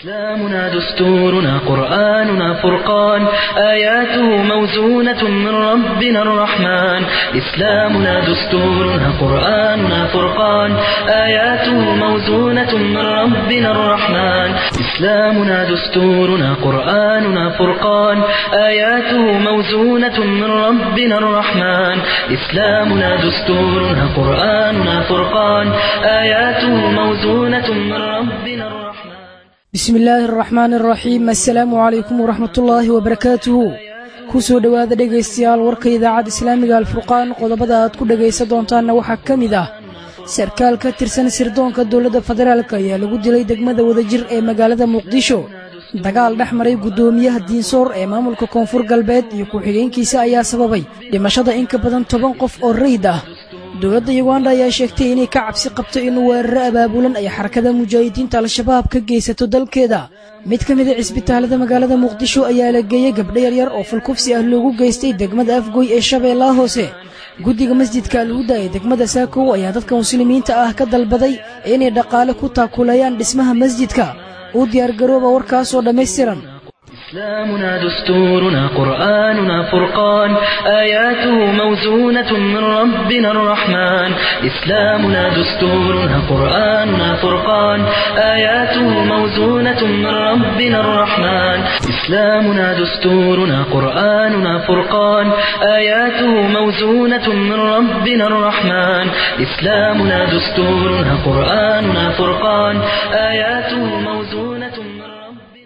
إسلامنا دستورنا قرآننا فرقان آياته موزونة من ربنا الرحمن إسلامنا دستورنا قرآننا فرقان آياته موزونة من ربنا الرحمن إسلامنا دستورنا قرآننا فرقان آياته موزونة من ربنا الرحمن إسلامنا دستورنا قرآننا فرقان آياته موزونة من ربنا الرحمن bismi illaahi araxmaani araxiim assalaamu calaykum waraxmatullaahi wabarakaatuhu ku soo dhowaada dhegaystayaal warka idaacadda islaamiga alfurqaan qodobada aad ku dhegaysan doontaanna waxaa ka mid ah sarkaal ka tirsan sirdoonka dowladda federaalk ayaa lagu dilay degmada wadajir ee magaalada muqdisho dagaal dhex maray guddoomiyaha diinsoor ee maamulka koonfur galbeed iyo ku-xigeenkiisa ayaa sababay dhimashada in ka badan toban qof oo rayid ah dowladda yuganda ayaa sheegtay inay ka cabsi qabto in weeraro abaabulan ay xarakada mujaahidiinta al-shabaab ka geysato dalkeeda mid ka mida cisbitaalada magaalada muqdisho ayaa la geeyey gabdho yaryar oo fulkufsi ah loogu geystay degmada afgoy ee shabeellaha hoose guddiga masjidka alhuda ee degmada saakow ayaa dadka muslimiinta ah ka dalbaday inay dhaqaale ku taakuleeyaan dhismaha masjidka u diyaargarooba warkaasoo dhammaystiran إسلامنا دستورنا قرآننا فرقان آياته موزونة من ربنا الرحمن إسلامنا دستورنا قرآننا فرقان آياته موزونة من ربنا الرحمن إسلامنا دستورنا قرآننا فرقان آياته موزونة من ربنا الرحمن إسلامنا دستورنا قرآننا فرقان آياته موزونة من ربنا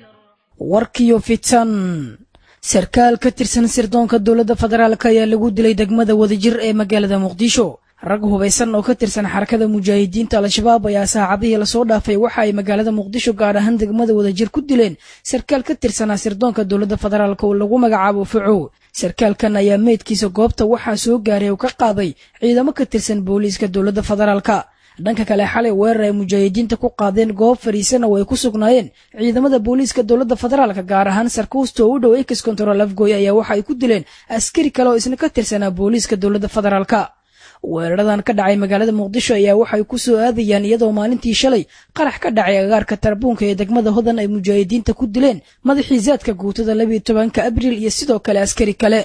warkiyo fitan sarkaal ka tirsan sirdoonka dowladda federaalk ayaa lagu dilay degmada wadajir ee magaalada muqdisho rag hubaysan oo ka tirsan xarakada mujaahidiinta al-shabaab ayaa saacadihii lasoo dhaafay waxa ay magaalada muqdisho gaar ahaan degmada wadajir ku dileen sarkaal ka tirsanaa sirdoonka dowladda federaalk oo lagu magacaabo fucow sarkaalkan ayaa meydkiisa goobta waxaa soo gaaray oo ka qaaday ciidamo ka tirsan booliiska dowladda federaalka dhanka kale xalay weerar ay mujaahidiinta ku qaadeen goob fariisan oo ay ku sugnaayeen ciidamada booliiska dowladda federaalka gaar ahaan sarkuusta oo u dhow ex control afgoy ayaa waxa ay ku dileen askari kale oo isna ka tirsanaa booliiska dowladda federaalka weeraradan ka dhacay magaalada muqdisho ayaa waxay ku soo aadayaan iyadoo maalintii shalay qarax ka dhacay agaarka tarbuunka ee degmada hodan ay mujaahidiinta ku dileen madaxii zaadka guutada labiiyo tobanka abriil iyo sidoo kale askari kale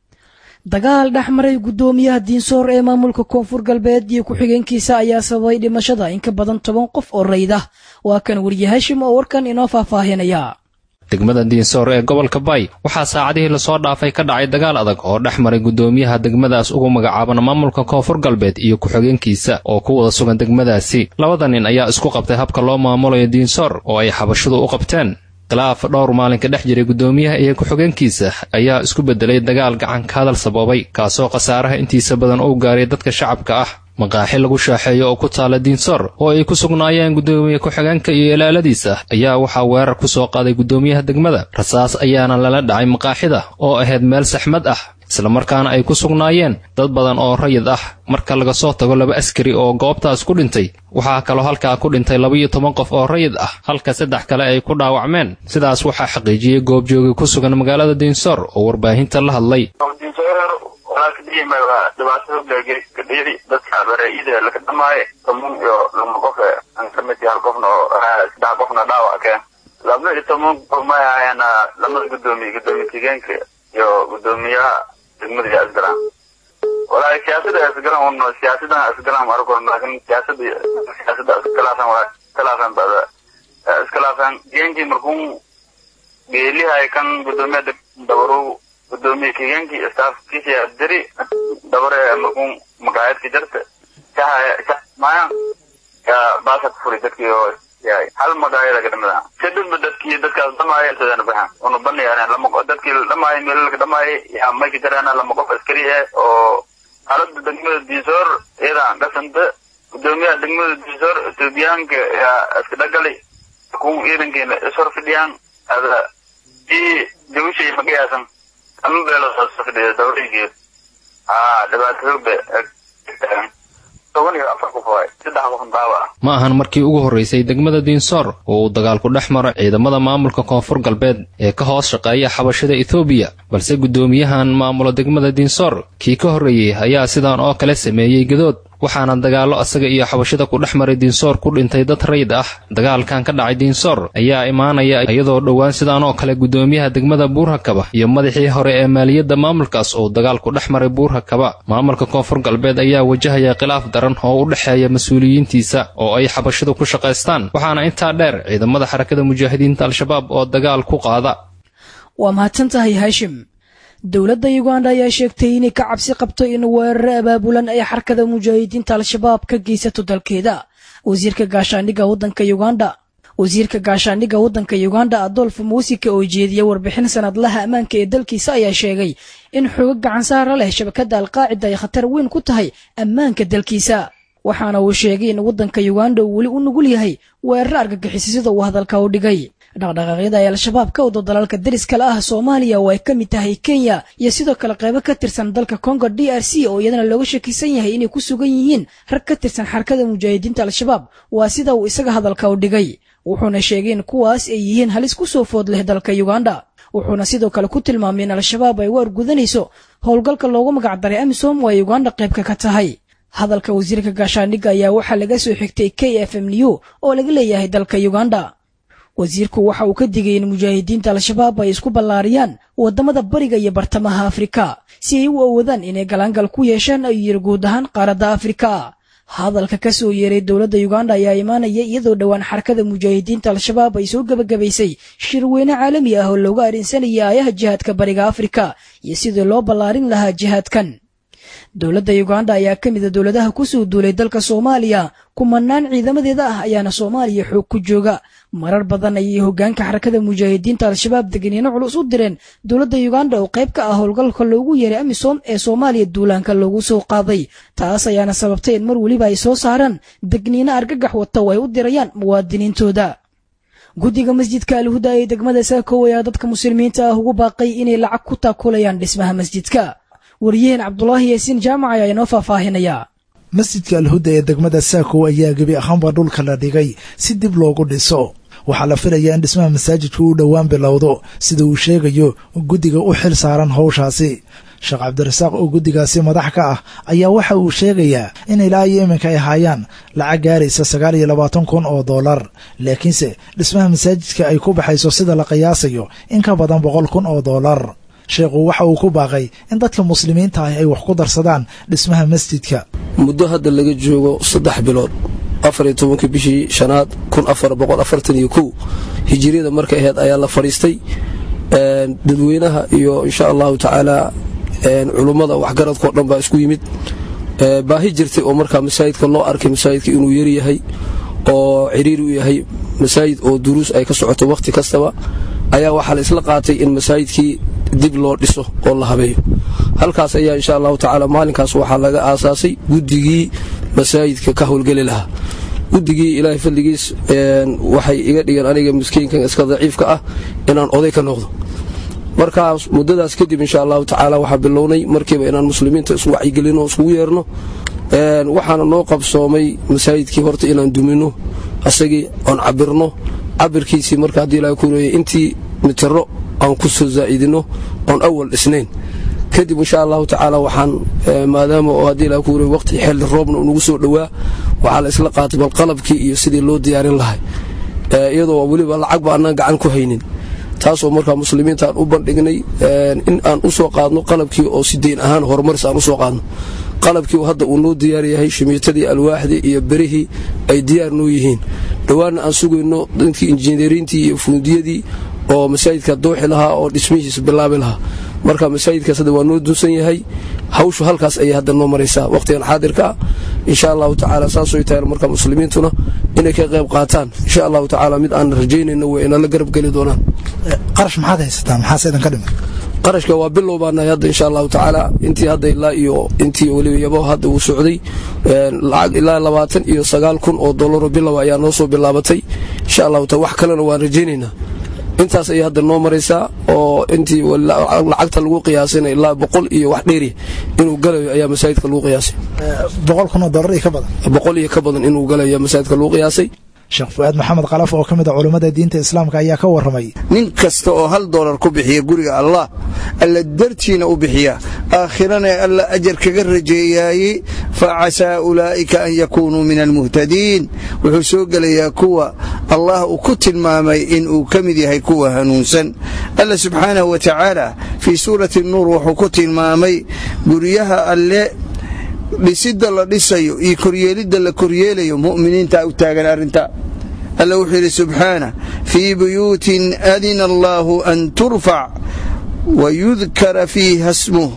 dagaal dhex maray guddoomiyaha diinsoor ee maamulka koonfur galbeed iyo ku-xigeenkiisa ayaa sababay dhimashada in ka badan toban qof oo rayd ah waa kan weriye hashim oo warkan inoo faahfaahinaya degmada diinsoor ee gobolka bay waxaa saacadihii lasoo dhaafay ka dhacay dagaal adag oo dhex maray guddoomiyaha degmadaas ugu magacaaban maamulka koonfur galbeed iyo ku-xigeenkiisa oo ku wada sugan degmadaasi labada nin ayaa isku qabtay habka loo maamulayo diinsoor oo ay xabashadu u qabteen khilaaf dhowr maalinka dhex jiray guddoomiyaha iyo ku-xigeenkiisa ayaa isku beddelay dagaal gacan ka hadal sababay kaasoo khasaaraha intiisa badan uu gaaray dadka shacabka ah maqaaxi lagu shaaxeeyo oo ku taala diinsoor oo ay ku sugnaayeen guddoomiye ku-xigeenka iyo ilaaladiisa ayaa waxaa weerar ku soo qaaday guddoomiyaha degmada rasaas ayaana lala dhacay maqaaxida oo ahayd meel saxmad ah islamarkaana ay ku sugnaayeen dad badan oo rayid ah marka laga soo tago laba askari oo goobtaas ku dhintay waxaa kaloo halkaa ku dhintay labaiyo toban qof oo rayid ah halka saddex kale ay ku dhaawacmeen sidaas waxaa xaqiijiyey goobjoogi ku sugan magaalada diinsoor oo warbaahinta la hadlay dadka baraa-ida laka dhamaaye toban iyo lama qof aan ka mid hal qofna oo saddex qofna dhaawac keen laba iyo toban qof may ahaayana lamada guddoomiye guddoomiye tigeenka iyo guddoomiyaha degmada asgaran walaahi siyaasada asgaran uno siyaasadan asgaran arko laakin siyaasada siyaasada iskhilaafan waa iskhilaafan bada iskhilaafan geenkii markuu geelihay kan guddoomiyaha dabaru gudoomiye kigeenkii staafkiisa diri dabare markuu maqaayadka jarta maya yaa baasa ku furay dadkii oo yahay hal maqaayada ka dhamida kadibna dadkii dadkaas dhamaaya sadana bahan una banayaan lama dadkii dhamaaya meelalka dhamaaya yaa mayka jarana lama qof askari ah oo xaalada degmada diisoor iyadaan dhasanta gudoomiyaha degmada diisoor etoobiyaanka yaa iska dhagalay ku ciidankeena ishor fidhiyaan ada i jawishay magayaasan ama beelood fidhiya dawraygeed haa dhibaatoobe toban iyo afar qof waay saddex qof daawa ah ma ahan markii ugu horraysay degmada diinsoor oo uu dagaalku dhex maro ciidamada maamulka koonfur galbeed ee ka hoos shaqeeya xabashada etoobiya balse guddoomiyahan maamulo degmada diinsoor kii ka horreeyey ayaa sidan oo kale sameeyey gadood waxaana dagaallo asaga iyo xabashida ku dhex maray diinsoor ku dhintay dad rayd ah dagaalkan ka dhacay diinsoor ayaa imaanaya iyadoo dhowaan sidan oo kale guddoomiyaha degmada buurhakaba iyo madaxii hore ee maaliyadda maamulkaas uu dagaal ku dhex maray buurhakaba maamulka koonfur galbeed ayaa wajahaya khilaaf daran oo u dhexeeya mas-uuliyiintiisa oo ay xabashidu ku shaqaystaan waxaana intaa dheer ciidamada xarakada mujaahidiinta al-shabaab oo dagaal ku qaada waa mahadsan tahay haashim dowladda uganda ayaa sheegtay inay ka cabsi qabto in weeraro abaabulan ay xarkada mujaahidiinta al-shabaab ka geysato dalkeeda wasiirka gaashaandhigga waddanka uganda wasiirka gaashaandhigga waddanka uganda adolf muusika oo jeediya warbixin sanadlaha ammaanka ee dalkiisa ayaa sheegay in xoogo gacansaara leh shabakadda alqaacida ay khatar weyn ku tahay ammaanka dalkiisa waxaana uu sheegay in waddanka uganda uu weli u nugul yahay weeraro argagixisa sida uu hadalka u dhigay dhaqdhaqaaqyada ay al-shabaab ka wado dalalka dariskale ah soomaaliya oo ay ka mid tahay kenya iyo sidoo kale qaybo ka tirsan dalka congo d r c oo iyadana looga shakisan yahay inay ku sugan yihiin rag ka tirsan xarkada mujaahidiinta al-shabaab waa sida uu isaga hadalka u dhigay wuxuuna sheegay in kuwaas ay yihiin halis ku soo food leh dalka uganda wuxuuna sidoo kale ku tilmaamay in al-shabaab ay waar gudanayso howlgalka loogu magacdaray amisom oo ay uganda qaybka ka tahay hadalka wasiirka gaashaandhigga ayaa waxaa laga soo xigtay k f m new oo laga leeyahay dalka uganda wasiirku waxa uu ka digay in mujaahidiinta al-shabaab ay isku ballaariyaan waddamada bariga iyo bartamaha afrika si ay u awoodaan inay galaangal ku yeeshaan ayuu yiri guud ahaan qaaradda afrika hadalka ka soo yeeray dowladda uganda ayaa imaanaya iyadoo dhowaan xarakada mujaahidiinta al-shabaab ay soo gebagabaysay shirweyne caalami ah oo looga arrinsanaya aayaha jihaadka bariga afrika iyo sidii loo ballaarin lahaa jihaadkan dowladda uganda ayaa ka mida dowladaha ku soo duulay dalka soomaaliya kumanaan ciidamadeeda ah ayaana soomaaliya xoog ku jooga marar badan ayay hoggaanka xarakada mujaahidiinta al-shabaab degniino culus u direen dowladda uganda oo qayb ka ah howlgalka loogu yeeray amisom ee soomaaliya duulaanka loogu soo qaaday taas ayaana sababtay in mar weliba ay soo saaraan degniino argagax wata oo ay u dirayaan muwaadiniintooda guddiga masjidka alhuda ee degmada saakow ayaa dadka muslimiinta ah ugu baaqay inay lacag ku taakulayaan dhismaha masjidka wariyaheen cabdulaahi yaasiin jaamac ayaa inoo faahfaahinaya masjidka alhuda ee degmada saakow ayaa gebi ahaanba dhulka la dhigay si dib loogu dhiso waxaa la filayaa in dhismaha masaajidku uu dhowaan bilowdo sida uu sheegayo guddiga u xil saaran howshaasi sheekh cabdirasaaq oo guddigaasi madax ka ah ayaa waxa uu sheegayaa in ilaa iyo iminka ay haayaan lacag gaaraysa sagaal iyo labaatan kun oo dollar laakiinse dhismaha masaajidka ay ku baxayso sida la qiyaasayo in ka badan boqol kun oo dollar sheekhu waxa uu ku baaqay in dadka muslimiinta ah ay wax ku darsadaan dhismaha masjidka muddo hadda laga joogo saddex bilood afar iyo tobankii bishii shanaad kun afar boqol afartan iyo kow hijiriyada markay ahayd ayaa la fadhiistay dadweynaha iyo insha allahu tacaala culummada waxgaradkao dhan baa isku yimid baahi jirtay oo markaa masaajidka loo arkay masaajidka inuu yaryahay oo ciriiri u yahay masaajid oo duruus ay ka socoto wakhti kastaba ayaa waxaa la isla qaatay in masaajidkii dib loo dhiso oo la habeeyo halkaas ayaa insha allahu tacaala maalinkaas waxaa laga aasaasay guddigii masaajidka ka howlgeli lahaa guddigii ilaahay fadligiis waxay iga dhigeen aniga miskiinkan iska daciifka ah inaan oday ka noqdo markaas muddadaas kadib insha allahu tacaala waxaa bilownay markiiba inaan muslimiinta isku wacyigelino o iskugu yeerno waxaana noo qabsoomay masaajidkii horta inaan dumino asagii oon cabirno cabirkiisii marka haddii ilahay ku leeyay intii mitiro aan ku soo zaa'idino oon awal dhisnayn kadib insha allahu tacaala waxaan maadaama oo haddii ilahay ku leeyay waqti xilli roobna unagu soo dhowaa waxaa la isla qaatay bal qalabkii iyo sidii loo diyaarin lahay iyadoo weliba lacagba annaan gacan ku haynin taasoo markaa muslimiinta aan u bandhignay in aan u soo qaadno qalabkii oo si deyn ahaan horumaris aan u soo qaadno qalabkii hadda uu noo diyaar yahay shimiitadii alwaaxdii iyo berihii ay diyaar noo yihiin dhowaanna aan sugayno dadkii injineeriintii iyo fuundiyadii oo masaajidka dooxi lahaa oo dhismihiisa bilaabi lahaa marka masaajidkaas hadda waa noo dunsan yahay hawshu halkaas ayay hadda noo maraysaa wakhtigan xaadirka ah insha allahu tacaala saasooy tahay marka muslimiintuna inay ka qayb qaataan insha allahu tacaala mid aan rajaynayno way inala garab geli doonaan qarash maxaad haysataa maxaase idinka dhiman qarashka waa bilow baanahay hadda insha allahu tacaala intii hadda ilaa iyo intii weliba yabo hadda uu socday lacag ilaa labaatan iyo sagaal kun oo dollaro bilow ayaa noo soo bilaabatay insha allahu taala wax kalena waan rajaynaynaa intaas ayay hadda noo maraysaa oo intii lacagta lagu qiyaasayna ilaa boqol iyo wax dheeri inuu galayo ayaa masaajidka lagu qiyaasay boqol kun oo dollar iyo ka badan boqol iyo ka badan inuu galayo masaajidka lagu qiyaasay sheekh fu-aad maxamed kalaf oo ka mid a culummada diinta islaamka ayaa ka warramay nin kasta oo hal doolar ku bixiya guriga allah alla dartiina u bixiya aakhirana alla ajar kaga rajeeyaayey fa casaa ulaa'ika an yakuunuu min almuhtadiin wuxuu soo gelayaa kuwa allah uu ku tilmaamay inuu ka mid yahay kuwa hanuunsan alla subxaanahu wa tacaala fii suurati nuur wuxuu ku tilmaamay guryaha alle dhisidda la dhisayo iyo koryeelidda la koryeelayo mu'miniinta u taagan arrinta alla wuxuu yidhi subxaana fii buyuutin adina allaahu an turfac wayudkara fiiha smuh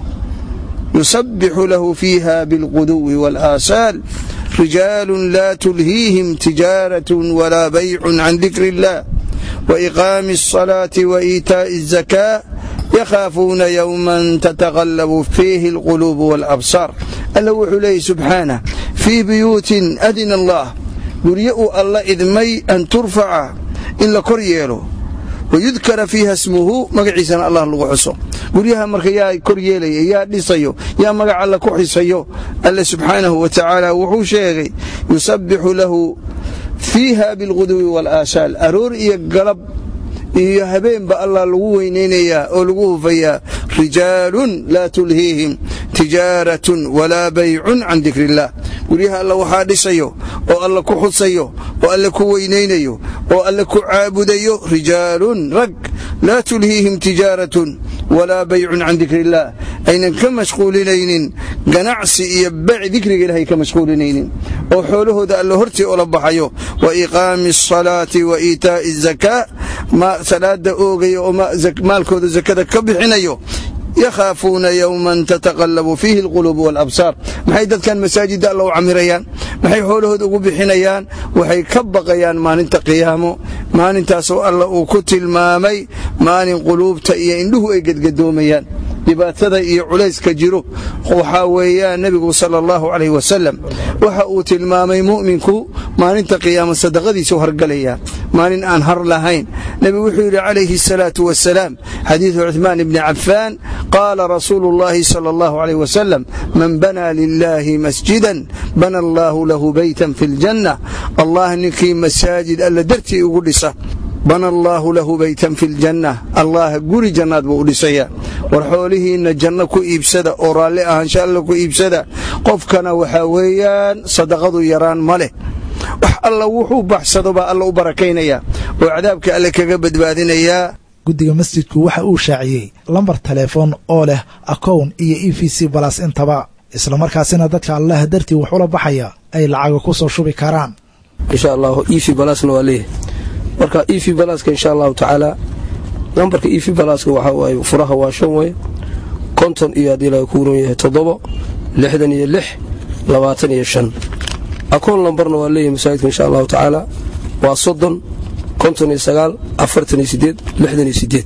yusabixu lahu fiiha bilquduwi wاlaasaal rijaalu laa tulhiihim tijaaraة walaa baycu can dikri اllah waiqaami الصalaaةi waإiitaaءi الزakاة yakhaafuuna yowma tataqallabu fiihi اlquluub wاlabsaar alla wuxuu leeyay subxaanah fii buyuutin adina allah guryo uu alla idmay an turfaca in la kor yeelo wayudkara fiiha smuhu magaciisana allah lagu xuso guryaha marka yaa kor yeelaya yaa dhisayo yaa magac alla ku xisayo alle subxaanahu wa tacaala wuxuu sheegay yusabbixu lahu fiiha bilquduwi wاlaasaal aroor iyo galab iyo habeenba allah lagu weynaynayaa oo lagu hufayaa rijaalun laa tulhiihim tijaaratun walaa baycun can dikri illah guryaha alla waxaa dhisayo oo alla ku xusayo oo alle ku weynaynayo oo alle ku caabudayo rijaalun rag laa tulhiihim tijaaratun walaa baycun can dikri illaah aynan ka mashquulinaynin ganacsi iyo baci dikriga ilahay ka mashquulinaynin oo xoolahooda alle hortii ola baxayo wa iqaami asalaati wa iitaa'i azakaa salaada oogaya oo maalkooda zakada ka bixinayo yakhaafuuna yowman tataqallabu fiihi alquluub waalabsaar maxay dadkan masaajidda alla u camirayaan maxay xoolahooda ugu bixinayaan waxay ka baqayaan maalinta qiyaamo maalintaasoo alla uu ku tilmaamay maalin quluubta iyo indhuhu ay gedgadoomayaan dhibaatada iyo culayska jiro waxaa weeyaan nebigu sala allahu calayh wasalam waxa uu tilmaamay mu'minku maalinta qiyaamo sadaqadiisa u hargalaya maalin aan har lahayn nebigu wuxuu yidhi calayhi asalaatu wasalaam xadiidu cuثmaan ibni cafaan qaala rasuulu اllahi salى اllahu عalayh wasalam man banaa lilahi masjidan bana allahu lahu beytan fi اljanna allah ninkii masaajid alla dartii ugu dhisa bana allaahu lahu beytan fi ljanna allah guri jannaad buu u dhisayaa war xoolihiinna janno ku iibsada oo raalli ahaansha alla ku iibsada qofkana waxaa weeyaan sadaqadu yaraan ma leh wax alla wuxuu baxsado baa alla u barakaynayaa oo cadaabka alle kaga badbaadinayaa guddiga masjidku waxa uu shaaciyey lambar teleefon oo leh akown iyo e v c balas intaba islamarkaasina dadka allah dartii wax ula baxaya ay lacaga ku soo shubi karaan insha allahu ev balasna waa leeyahay marka ev balaska insha allahu tacaala nambarka ev balaska waxaa waaye furaha waa shan wey konton iyo haddii laga ku uran yahay toddobo lixdan iyo lix labaatan iyo shan akoon lambarna waa leeyahay masaajidka insha allahu tacaala waa soddon konton iyo sagaal afartan iyo sideed lixdan iyo sideed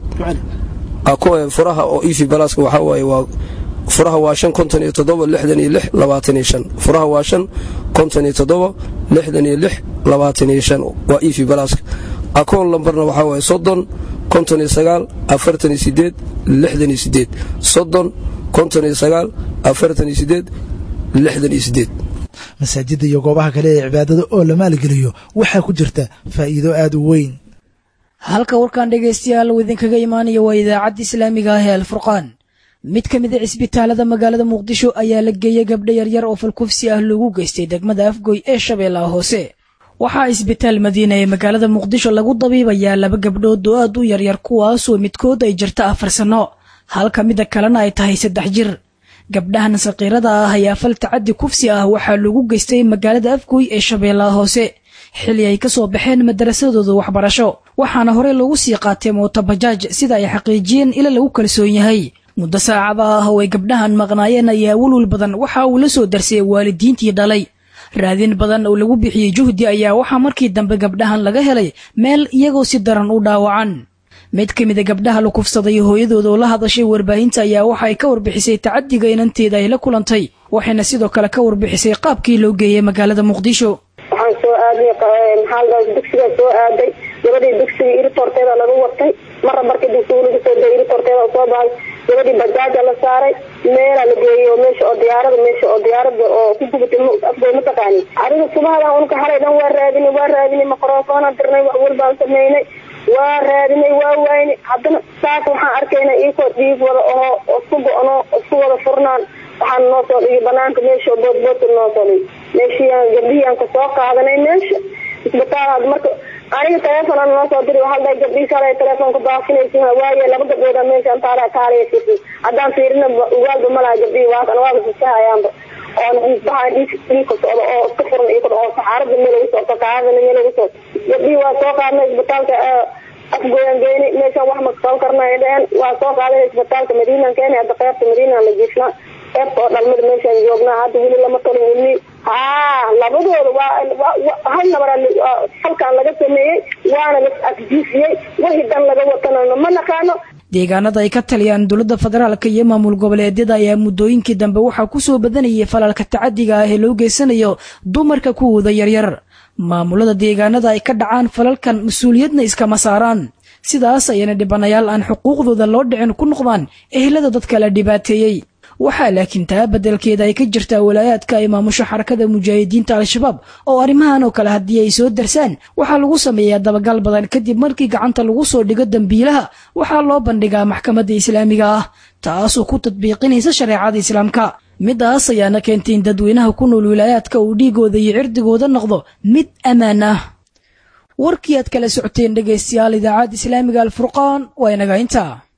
furaha oo ev balaska waxaa waaye waa furaha waa shan konton iyo toddoba lixdan iyo lix labaatan iyo shan furaha waa shan konton iyo toddoba lixdan iyo lix labaatan iyo shan waa ev balaska akoon lambarna waxaa waaye soddon konton iyo sagaal afartan iyo sideed lixdan iyo sideed soddon konton iyo sagaal afartan iyo sideed lixdan iyo sideed masaajidda iyo goobaha kale ee cibaadada oo la maalgeliyo waxaa ku jirta faa'iido aad u weyn halka warkan dhegaystayaal uu idinkaga imaanaya waa idaacadda islaamiga ah ee alfurqaan mid ka mid a cisbitaalada magaalada muqdisho ayaa la geeyey gabdho yaryar oo falkufsi ah loogu geystay degmada afgoy ee shabeellaha hoose waxaa isbitaal madiina ee magaalada muqdisho lagu dabiibayaa laba gabdhood oo aad u yaryar kuwaasoo midkood ay jirta afar sanno halka midda kalena ay tahay saddex jir gabdhahan saqiirada ah ayaa fal tacaddi kufsi ah waxaa loogu geystay magaalada afgoy ee shabeellaha hoose xilli ay ka soo baxeen madarasadooda waxbarasho waxaana horey loogu sii qaatay mootobajaaj sida ay xaqiijiyeen ila lagu kalsoon yahay muddo saacada ah oo ay gabdhahan maqnaayeen ayaa welwel badan waxa uu la soo darsiyey waalidiintii dhalay raadin badan oo lagu bixiyey juhdi ayaa waxaa markii dambe gabdhahan laga helay meel iyagoo si daran u dhaawacan mid ka mida gabdhaha la kufsaday hooyadooda oo la hadashay warbaahinta ayaa waxa ay ka warbixisay tacadiga inanteeda ay la kulantay waxayna sidoo kale ka warbixisay qaabkii loo geeyey magaalada muqdisho waxaan soo aaday maxaa dugsigaa soo aaday gabadhii dugsiga iritorteeda lagu watay marra markii dugsiga lagu soo dayay iritorteeda soo baxay gabadhii bajaaja la saaray meelaa la geeyey oo meesha oo diyaarada meesha oo diyaarada oo ku gubatay afgooy mataqaani adiga subahadan unka xalay dhan waa raadinay waa raadinay microfoonaan dirnay wax walbaan sameynay waa raadinay waa waynay haddana saas waxaan arkaynaa iikoo dhiig wada aho oo isku go-no isku wada furnaan waxaan noo soo dhigi banaanka meesha boodboodka noo soo dhigi meeshiiaan gabdhihiiaan ka soo qaadanay meesha isbitaal marka aniga teleefon noo soo diri halda gabdhii kale telefoonka baafinaysa waaye laba gabdhooda meesha taala kaalaya fiirsi haddaan fiirina ugaalba malaha gabdhihii waakan waaba sisahayaanba oon dhiigbaha dhiig dhiigka socdo oo iska furan iyo oo saxaarada meel lagu soo kaadana meel lagu soo gabdhihii waa soo qaadnay isbitaalka afgoyan geyni meeshaan wax ma qaban karna ay dheheen waa soo qaadanay isbitaalka madiinan keenay hadda qeybta madiinan la jiifnaa qeybta oo dhalmada meeshaan joognaa hadda weli lama talin weli haa labadooda waa hal nabara halkaan laga sameeyey waana la afjiifiyey wixii dan laga watana ma naqaano deegaanada ay ka taliyaan dowladda federaalka iyo maamul goboleedyada ayaa muddooyinkii dambe waxaa ku soo badanayay falalka tacadiga ah ee loo geysanayo dumarka kuwooda yaryar maamulada deegaanada ay ka dhacaan falalkan mas-uuliyadna iskama saaraan sidaas ayana dhibanayaal aan xuquuqdooda loo dhicin ku noqdaan ehelada dadka la dhibaateeyey waxaa laakiin taa beddelkeeda ay ka jirtaa walaayaadka ay maamusho xarakada mujaahidiinta al-shabaab oo arrimahan oo kale haddii ay soo darsaan waxaa lagu sameeyaa dabagal badan kadib markii gacanta lagu soo dhigo dembiilaha waxaa loo bandhigaa maxkamadda islaamiga ah taasoo ku tadbiiqinaysa shareecada islaamka midaas ayaana keentay in dadweynaha ku nool wilaayaadka uu dhiigooda iyo cirdigooda noqdo mid ammaan ah warkii aad kala socoteen dhegaystayaal idaacadda islaamiga alfurqaan waa inaga intaa